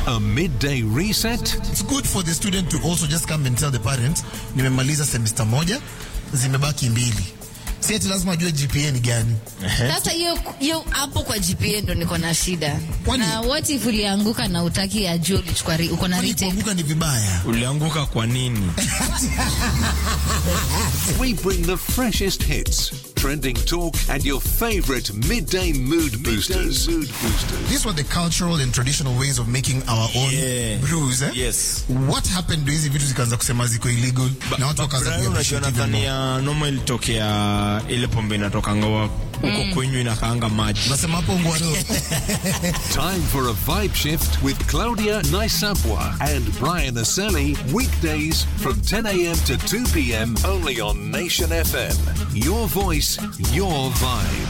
A midday reset? It's good for the student to also just come and tell the parents, nimemaliza semester moja, zimebaki mbili. Si ati lazima ajue GPA ni gani. Sasa hiyo hiyo hapo kwa GPA ndo niko na shida. Kwani- Na what if ulianguka na utaki ajue ulichukua ri- uko na Kwani retake? kuanguka ni vibaya. Ulianguka kwa nini? We bring the freshest hits, trending talk, and your favorite midday mood boosters. mood boosters. These were the cultural and traditional ways of making our own Yeah. brews, eh? Yes. What happened ndo hizi vitu zikaanza kusema ziko illegal na watu wakaanza Brian, unajua kuappreciate even more. nadhania noma ilitokea ile pombe inatokanga wa- huko kwenyu inakaanga maji. Nasema hapo ngwaro. Time for a vibe shift with Claudia Naisapwa and Brian Aseli. Weekdays from 10 a.m. to 2 p.m. only on Nation FM. Your voice, your vibe.